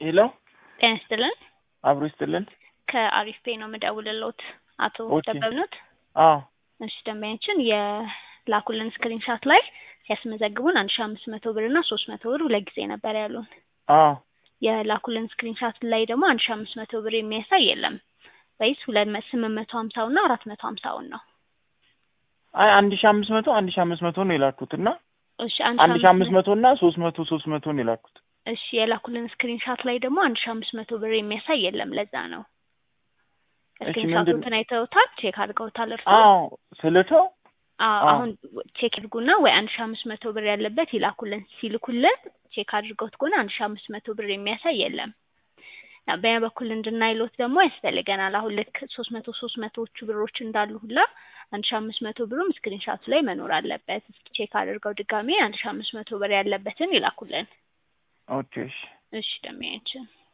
ሄሎ ጤና ይስጥልን። አብሮ ይስጥልን። ከአሪፍ ፔ ነው የምደውልልዎት። አቶ ኦኬ። ደበብኖት? አዎ እሺ ደንበኛችን የላኩልን ስክሪንሻት ላይ ሲያስመዘግቡን አንድ ሺ አምስት መቶ ብር እና ሶስት መቶ ብር ሁለት ጊዜ ነበር ያሉን። አዎ የላኩልን ስክሪንሻት ላይ ደግሞ አንድ ሺ አምስት መቶ ብር የሚያሳይ የለም ወይስ ሁለት መ- ስምንት መቶ ሀምሳውን እና አራት መቶ ሀምሳውን ነው? አይ አንድ ሺ አምስት መቶ አንድ ሺ አምስት መቶ ነው የላኩት እና እሺ አንድ ሺ አምስት መቶ እና ሶስት መቶ ሶስት መቶ ነው የላኩት። እሺ የላኩልን ስክሪንሻት ላይ ደግሞ አንድ ሺ አምስት መቶ ብር የሚያሳይ የለም። ለዛ ነው እሺ ስክሪንሻቱን ምንድን አይተውታል? ቼክ አድርገውታል እርስዎ? አዎ ስልተው አዎ አዎ። አሁን ቼክ አድርጉና ወይ አንድ ሺ አምስት መቶ ብር ያለበት ይላኩልን። ሲልኩልን ቼክ አድርገውት ከሆነ አንድ ሺ አምስት መቶ ብር የሚያሳይ የለም። እና በኛ በኩል እንድናይሎት ደግሞ ያስፈልገናል። አሁን ልክ ሶስት መቶ ሶስት መቶዎቹ ብሮች እንዳሉ ሁላ አንድ ሺ አምስት መቶ ብሩም ስክሪንሻቱ ላይ መኖር አለበት። እስኪ ቼክ አድርገው ድጋሜ አንድ ሺ አምስት መቶ ብር ያለበትን ይላኩልን። ኦኬ እሺ እሺ ደሚያችን